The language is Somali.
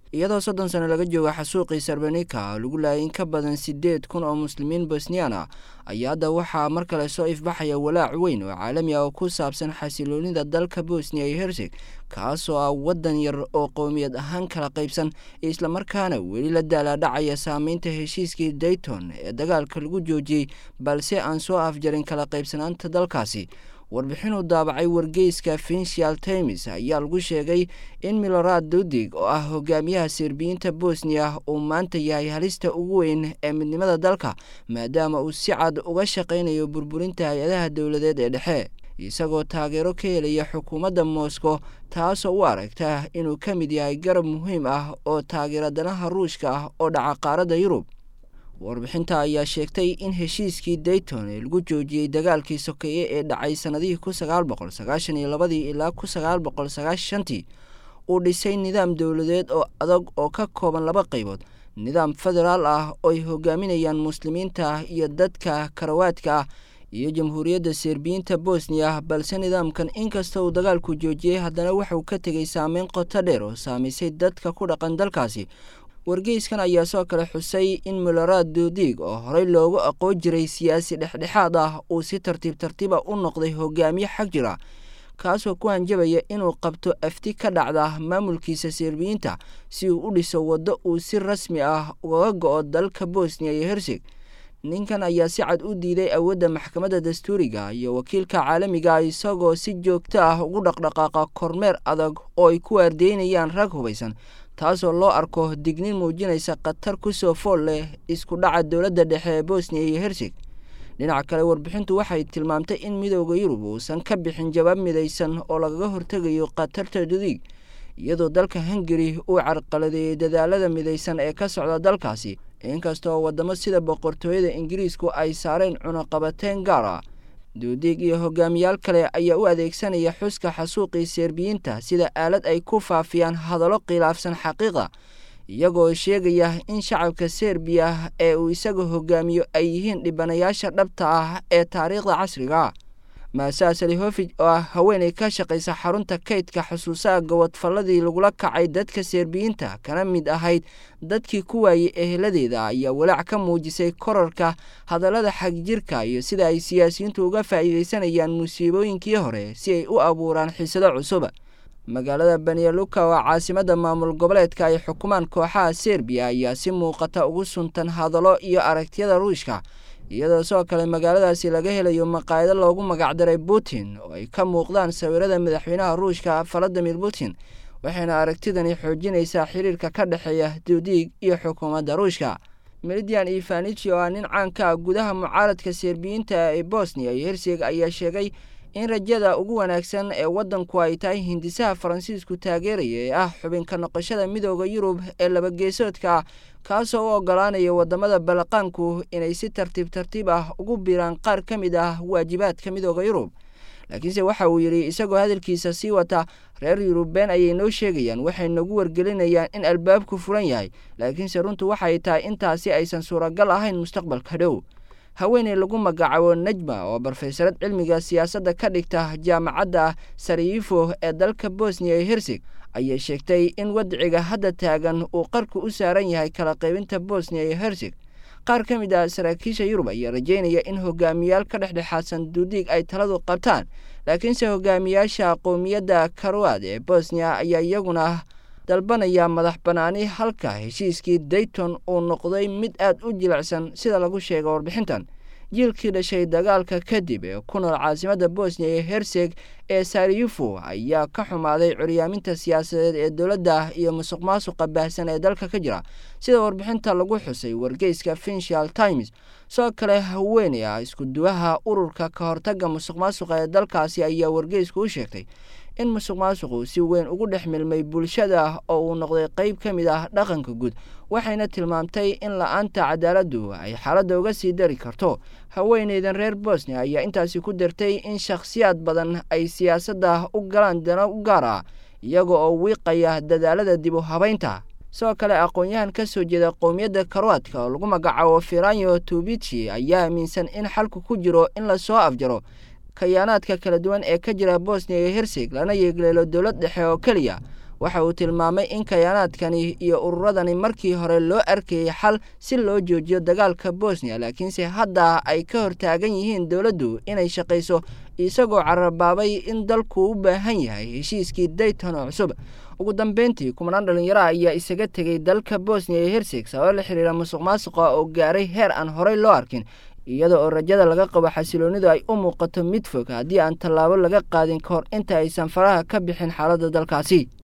iyadoo soddon sano laga jooga xasuuqii sarbanika lagu laayay in ka badan siddeed kun oo muslimiin bosniyaan ah ayaa hadda waxaa mar kale soo ifbaxaya walaac weyn oo caalami ah oo ku saabsan xasiloonida dalka bosniya iyo herseg kaasoo ah waddan yar oo qowmiyad ahaan kala qaybsan islamarkaana weli la daalaadhacaya saameynta heshiiskii dayton ee dagaalka lagu joojiyey balse aan soo afjarin kala qaybsanaanta dalkaasi warbixinuu daabacay wargeyska finsial times ayaa lagu sheegay in milorad dudig oo ah hogaamiyaha serbiyiinta bosniya uu maanta yahay halista ugu weyn ee midnimada dalka maadaama uu si cad uga shaqaynayo burburinta hay-adaha dowladeed ee dhexe isagoo taageero ka helaya xukuumadda moscow taasoo u aragta inuu ka mid yahay garab muhiim ah oo taageera danaha ruushka ah oo dhaca qaaradda yurub warbixinta ayaa sheegtay in heshiiskii dayton ee lagu joojiyey dagaalkii sokeeye ee dhacay sannadihii kun sagaal boqol sagaashan iyo labadii ilaa kun sagaal boqol sagaashantii uu dhisay nidaam dowladeed oo adag oo ka kooban laba qaybood nidaam federaal ah oo ay hogaaminayaan muslimiinta iyo dadka karawaadka ah iyo jamhuuriyadda serbiyiinta bosniya balse nidaamkan inkasta uu dagaalku joojiyey haddana waxauu ka tegay saameyn qoto dheer oo saamaysay dadka ku dhaqan dalkaasi wargeyskan ayaa soo kale xusay in milorad dudig oo horey loogu aqoon jiray siyaasi dhexdhexaad ah uu si tartiib tartiiba u noqday hogaamiye xag jira kaasoo ku hanjabaya inuu qabto afti ka dhacda maamulkiisa serbiyiinta si uu u dhiso waddo uu si rasmi ah ugaga go-o dalka bosniya iyo herseg ninkan ayaa si cad u diiday awoodda maxkamadda dastuuriga iyo wakiilka caalamiga isagoo si joogto ah ugu dhaqdhaqaaqa kormeer adag oo ay ku waardeynayaan rag hubaysan taasoo loo arko dignin muujinaysa khatar kusoo fool leh isku dhaca dowladda dhexe ee bosniya iyo herseg dhinaca kale warbixintu waxay tilmaamtay in midooda yurub uusan ka bixin jawaab midaysan oo lagaga hortegayo khatarta dudig iyadoo dalka hungari uu carqaladeeyey dadaalada midaysan ee ka socda dalkaasi inkastoo waddamo sida boqortooyada ingiriisku ay saareen cunaqabateyn gaar ah duudig iyo hogaamiyaal kale ayaa u adeegsanaya xuska xasuuqii serbiyiinta sida aalad ay ku faafiyaan hadallo khilaafsan xaqiiqa iyagoo sheegaya in shacabka serbiya ee uu isaga hogaamiyo ay yihiin dhibanayaasha dhabta ah ee taariikhda casriga maasaa salihofij oo ah haweenay ka shaqaysa xarunta kaydka xusuusaha gobodfalladii lagula kacay dadka serbiyiinta kana mid ahayd dadkii ku waayey eheladeeda ayaa walaac ka muujisay korarka hadallada xagjirka iyo sida ay siyaasiyiintu uga faa'iidaysanayaan musiibooyinkii hore si ay u abuuraan xiisado cusub magaalada banyaluka oo caasimadda maamul goboleedka ay xukumaan kooxaha serbiya ayaa si muuqata ugu suntan hadallo iyo aragtiyada ruushka iyadoo sidoo kale magaaladaasi laga helayo maqaayado loogu magacdaray putin oo ay ka muuqdaan sawirada madaxweynaha ruushka valadimir putin waxayna aragtidani xoojinaysaa xiriirka ka dhexeeya dudig iyo xukuumadda ruushka melidian ivaniji oo ah nin caanka ah gudaha mucaaradka serbiyiinta ee bosniya iyo herseg ayaa sheegay in rajada ugu wanaagsan ee waddanku ay tahay hindisaha faransiisku taageeraya ee ah xubinka noqoshada midooda yurub ee labageesoodka ah kaasoo u ogolaanaya waddamada balaqaanku inay si tartiib tartiib ah ugu biiraan qaar ka mid ah waajibaadka midooda yurub laakiinse waxa uu yidhi isagoo hadalkiisa sii wata reer yurubeen ayay noo sheegayaan waxay nagu wargelinayaan in albaabku furan yahay laakiinse runtu waxay tahay intaasi aysan suuragal ahayn mustaqbalka dhow haweeney lagu magacaabo najma oo barofeesarad cilmiga siyaasadda ka dhigta jaamacadda sariyifo ee dalka bosniya iyo herseg ayay sheegtay in wadciga hadda taagan uu qarku u saaran yahay kala qaybinta bosniya iyo herseg qaar ka mid ah saraakiisha yurub ayaa rajeynaya in hogaamiyaal ka dhexdhexaadsan duudiig ay taladu qabtaan laakiinse hogaamiyaasha qowmiyadda karoad ee bosniya ayaa iyaguna dalbanaya madax banaani halka heshiiskii dayton uu noqday mid aad u jilicsan sida lagu sheega warbixintan jiilkii dhashay dagaalka kadib ee ku nool caasimadda bosniya iyo herseg ee sariyufo ayaa ka xumaaday curyaaminta siyaasadeed ee dowladda iyo musuq maasuqa baahsan ee dalka ka jira sida warbixinta lagu xusay wargeyska finsial times sidoo kale haweeney ah iskuduwaha ururka ka hortagga musuq maasuqa ee dalkaasi ayaa wargeysku u sheegtay in musuq maasuqu si weyn ugu dhex milmay bulshada oo uu noqday qeyb ka mid ah dhaqanka guud waxayna tilmaamtay in la-aanta cadaaladdu ay xaaladda uga sii dari karto haweeneydan reer bosnia ayaa intaasi ku dartay in shakhsiyaad badan ay siyaasadda u galaan dano u gaar ah iyaga oo wiiqaya dadaalada dib u habaynta sidoo kale aqoon-yahan ka soo jeeda qowmiyadda karoadka oo lagu magacaabo firanyo tubici ayaa aaminsan in xalku ku jiro in lasoo afjaro kayaanaadka kala duwan ee ka jira bosniya iyo herseg lana yeegleelo dowlad dhexe oo keliya waxa uu tilmaamay in kayaanaadkani iyo ururadani markii hore loo arkayay xal si loo joojiyo dagaalka bosniya laakiinse hadda ay ka hortaagan yihiin dowladdu inay shaqayso isagoo carabaabay in dalku u baahan yahay heshiiskii dayton oo cusub ugu dambeyntii kumanaan dhalinyaro ayaa isaga tegay dalka bosniya iyo herseg sabab la xiriira musuq maasuqa oo gaaray heer aan horey loo arkin iyada oo rajada laga qabo xasiloonidu ay u muuqato mid fog haddii aan tallaabo laga qaadin ka hor inta aysan faraha ka bixin xaaladda dalkaasi